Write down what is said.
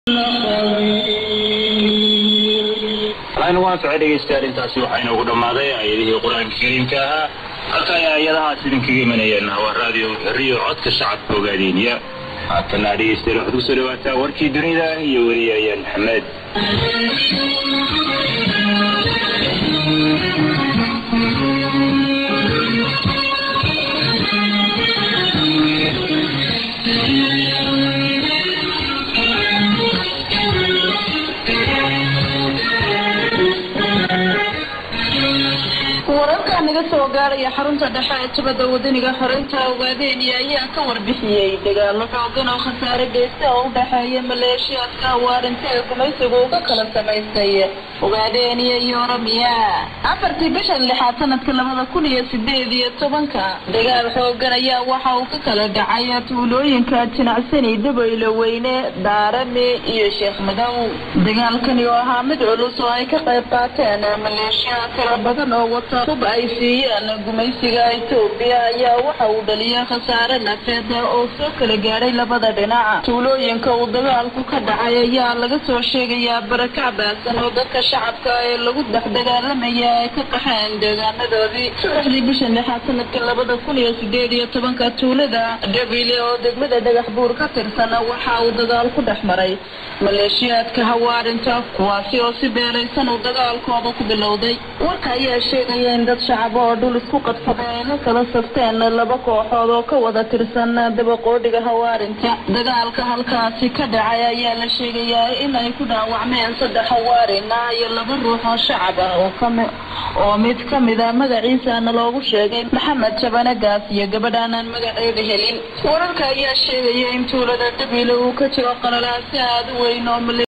waxaynu waan socay dhegeystayaal intaasi waxaa inoogu dhammaaday aayadihii qur-aanka kariimka ahaa halka ay aayadahaas idinkaga imanayeen waa raadiyo xerriyo codka shacabka ogaadeenya haatana dhegeystayaal waxaad kusoo dhawaataa warkii dunida iyo weriyaayaan maxamed wararka naga soo gaaraya xarunta dhexe ee jabada wadaniga xoreynta ogaadeeniya ayaa ka warbixiyey dagaalo xoogan oo khasaare geysta oo u dhexeeya maleeshiyaadka awaarinta ee gumaysigu uga kala samaystay ogaadeeniya iyo oromiya afartii bishan lixaad sanadka labada kun iyo sideed iyo tobanka dagaal xoogan ayaa waxa uu ka kala dhacay tuulooyinka jinacsani dabaylo weyne daarame iyo sheekh madow dagaalkani oo ahaa mid culus oo ay ka qayb qaateen maleeshiyaad tiro badan oo wata hub ay siiyeen gumaysiga etoobiya ayaa waxa uu dhaliyay khasaare nafeed oo soo kala gaadhay labada dhinac tuulooyinka uu dagaalku ka dhacay ayaa laga soo sheegayaa barakac baasan oo dadka shacabka ee lagu dhex dagaalamaya ay ka qaxeen deegaanadoodii saddexdii bishan lixaad sanadka labada kun iyo sideed iyo tobanka tuulada dhabile oo degmada dhagax buur ka tirsan waxa uu dagaal ku dhex maray maleeshiyaadka hawaarinta kuwaasi oo si beelaysan uu dagaalkooda ku bilowday warka ayaa sheegaya in dad shacab oo dhul isku qabsaday ay la kala safteen laba kooxood oo ka wada tirsan dabaqoodhiga hawaarinta dagaalka halkaasi ka dhacay ayaa la sheegayaa in ay ku dhaawacmeen saddex hawaarina iyo laba ruux oo shacab ah oo kami oo mid ka mida magaciisana loogu sheegay maxamed jabanagaas iyo gabadhaanaan magaceeda helin wararka ayaa sheegaya in tuulada dhabiile uu ka jiro qalalaasi aada u weyn oo